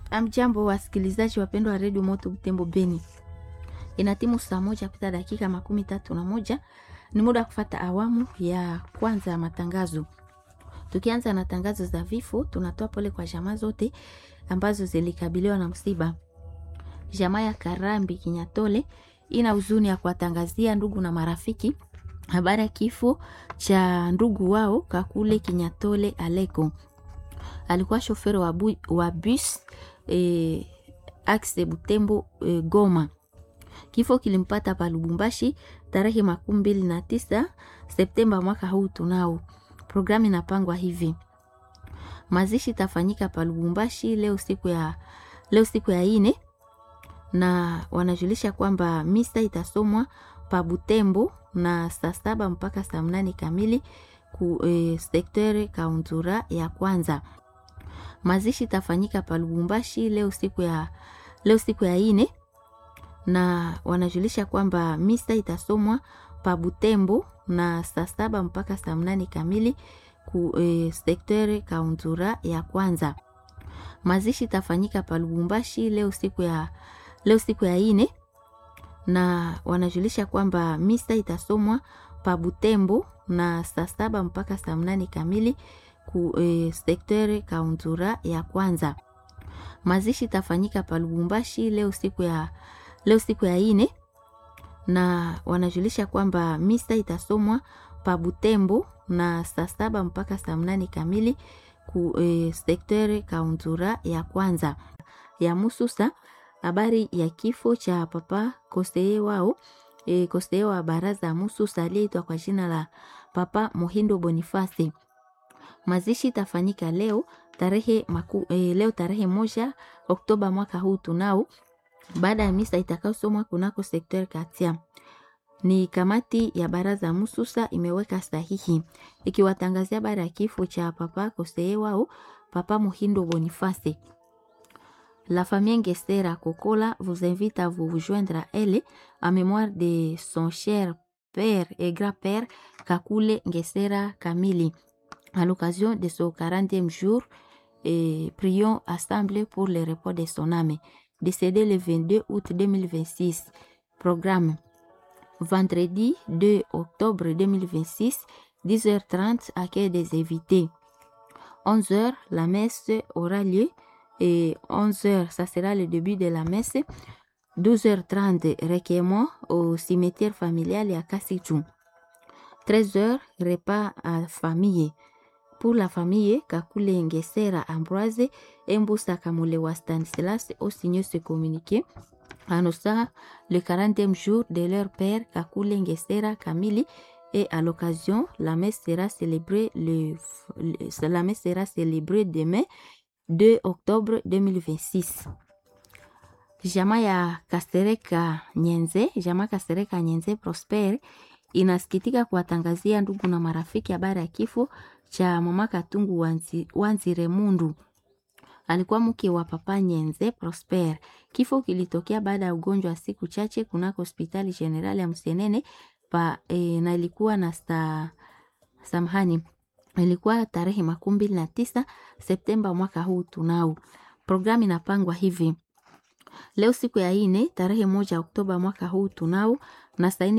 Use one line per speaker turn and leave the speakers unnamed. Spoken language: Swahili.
Amjambo, wasikilizaji wapendwa wa redio Moto Butembo Beni, ina timu saa moja kupita dakika makumi tatu na moja. Ni muda wa kufata awamu ya kwanza ya matangazo. Tukianza na tangazo za vifo, tunatoa pole kwa jamaa zote ambazo zilikabiliwa na msiba. Jamaa ya Karambi Kinyatole ina huzuni ya kuwatangazia ndugu na marafiki habari ya kifo cha ndugu wao Kakule Kinyatole Aleko. Alikuwa shoferi wa, bu, wa bus eh, axe Butembo eh, Goma. Kifo kilimpata pa Lubumbashi tarehe makumi mbili na tisa Septemba mwaka huu. Tunao programu inapangwa hivi: mazishi tafanyika pa Lubumbashi leo siku ya, leo siku ya ine, na wanajulisha kwamba misa itasomwa pa Butembo na saa saba mpaka saa mnane kamili ku eh, sektere kauntura ya kwanza. Mazishi tafanyika pa Lubumbashi leo siku ya, leo siku ya ine na wanajulisha kwamba misa itasomwa pa Butembo na saa saba mpaka saa mnane kamili ku eh, sektere kauntura ya kwanza. Mazishi tafanyika pa Lubumbashi leo siku ya, leo siku ya ine na wanajulisha kwamba misa itasomwa pa Butembo na saa saba mpaka saa mnane kamili ku eh, sektere kauntura ya kwanza. Mazishi tafanyika pa Lubumbashi leo siku ya, leo siku ya ine na wanajulisha kwamba misa itasomwa pa Butembo na saa saba mpaka saa mnane kamili ku eh, sektere kauntura ya kwanza ya Mususa. Habari ya kifo cha papa koseye wao e, koseye wa baraza ya Mususa aliyeitwa kwa jina la Papa Mohindo Bonifasi. Mazishi itafanyika leo tarehe maku, e, leo tarehe moja Oktoba mwaka huu tunao, baada ya misa itakayosomwa kunako sekter Katia. Ni kamati ya baraza ya Mususa imeweka sahihi ikiwatangazia habari ya kifo cha papa koseye wao Papa Mohindo Bonifasi. La famille Ngestera Kokola vous invite à vous joindre à elle en mémoire de son cher père et grand-père Kakule Ngestera Kamili. À l'occasion de son 40e jour, et prions assemblés pour le repos de son âme. Décédé le 22 août 2026. Programme vendredi 2 octobre 2026, 10h30, accueil des invités. 11h, la messe aura lieu et 11h, ça sera le début de la messe. 12h30, recueillement au cimetière familial à Kassichou. 13h, repas à famille. Pour la famille, Kakule Ngesera Ambroise et Mbusa Kamulewa Stanislas ont signé ce communiqué annonçant le 40e jour de leur père Kakule Ngesera Kamili et à l'occasion, la messe sera célébrée le, le, la messe sera célébrée demain 2 Oktobre 2026. Jamaa ya Kasereka Nyenze, jamaa Kasereka Nyenze Prosper inasikitika kuwatangazia ndugu na marafiki habari ya kifo cha mama Katungu Wanzi, Wanzire Mundu. Alikuwa mke wa papa Nyenze Prosper. Kifo kilitokea baada ya ugonjwa wa siku chache kunako hospitali generali ya Msenene pa e, na ilikuwa na sta samhani ilikuwa tarehe makumi mbili na tisa Septemba mwaka huu. Tunao programu inapangwa hivi: leo siku ya ine tarehe moja Oktoba mwaka huu tunao na saa